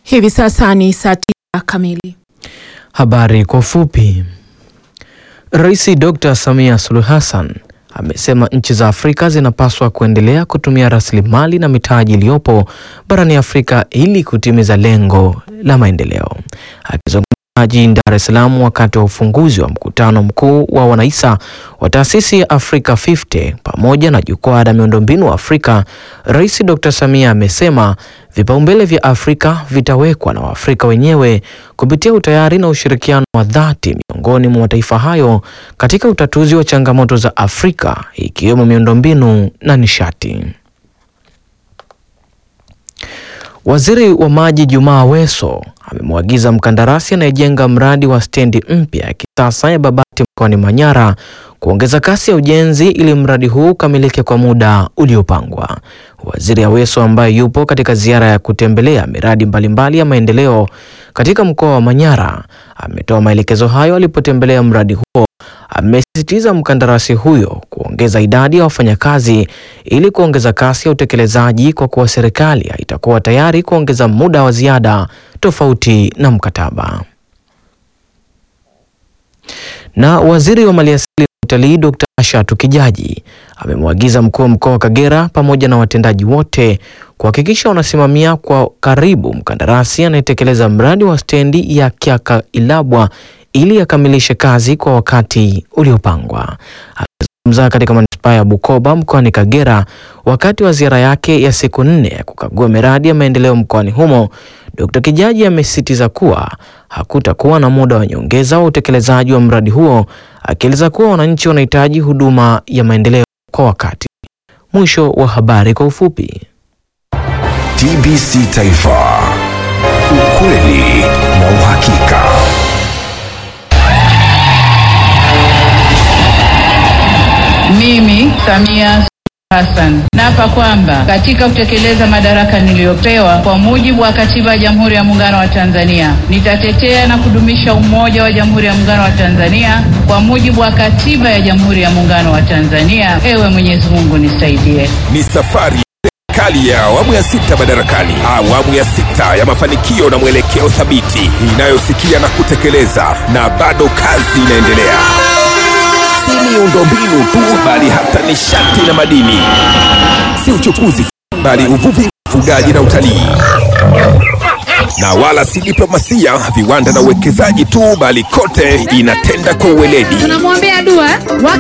Hivi sasa ni saa tisa kamili. Habari kwa ufupi. Rais Dr. Samia Suluhu Hassan amesema nchi za Afrika zinapaswa kuendelea kutumia rasilimali na mitaji iliyopo barani Afrika ili kutimiza lengo la maendeleo. Akizungumza jijini Dar es Salaam wakati wa ufunguzi wa mkutano mkuu wa wanaisa wa taasisi ya Africa 50 pamoja na jukwaa la miundombinu Afrika, Rais Dr. Samia amesema vipaumbele vya Afrika vitawekwa na Waafrika wenyewe kupitia utayari na ushirikiano wa dhati miongoni mwa mataifa hayo katika utatuzi wa changamoto za Afrika ikiwemo miundombinu na nishati. Waziri wa Maji Jumaa Aweso amemwagiza mkandarasi anayejenga mradi wa stendi mpya ya kisasa ya Babati mkoani Manyara kuongeza kasi ya ujenzi ili mradi huu ukamilike kwa muda uliopangwa. Waziri Aweso ambaye yupo katika ziara ya kutembelea miradi mbalimbali ya maendeleo katika mkoa wa Manyara ametoa maelekezo hayo alipotembelea mradi huo. Amesisitiza mkandarasi huyo kuongeza idadi ya wafanyakazi ili kuongeza kasi ya utekelezaji kwa kuwa serikali haitakuwa tayari kuongeza muda wa ziada tofauti na mkataba. Na waziri wa maliasili na utalii Dr. Ashatu Kijaji amemwagiza mkuu wa mkoa wa Kagera pamoja na watendaji wote kuhakikisha wanasimamia kwa karibu mkandarasi anayetekeleza mradi wa stendi ya Kyaka Ilabwa ili akamilishe kazi kwa wakati uliopangwa. Akizungumza katika manispaa ya Bukoba mkoani Kagera wakati wa ziara yake ya siku nne ya kukagua miradi ya maendeleo mkoani humo, Dr. Kijaji amesisitiza kuwa hakutakuwa na muda wa nyongeza wa utekelezaji wa mradi huo, akieleza kuwa wananchi wanahitaji huduma ya maendeleo kwa wakati. Mwisho wa habari kwa ufupi. TBC Taifa, ukweli na uhakika. Mimi Samia Hassan naapa kwamba katika kutekeleza madaraka niliyopewa kwa mujibu wa Katiba ya Jamhuri ya Muungano wa Tanzania nitatetea na kudumisha umoja wa Jamhuri ya Muungano wa Tanzania kwa mujibu wa Katiba ya Jamhuri ya Muungano wa Tanzania. Ewe Mwenyezi Mungu nisaidie. Ni safari serikali ya awamu ya sita madarakani, awamu ya sita ya mafanikio na mwelekeo thabiti inayosikia na kutekeleza, na bado kazi inaendelea. Si miundombinu tu, bali hata nishati na madini, si uchukuzi, bali uvuvi, ufugaji na utalii, na wala si diplomasia, viwanda na uwekezaji tu, bali kote inatenda kwa uweledi. tunamwombea dua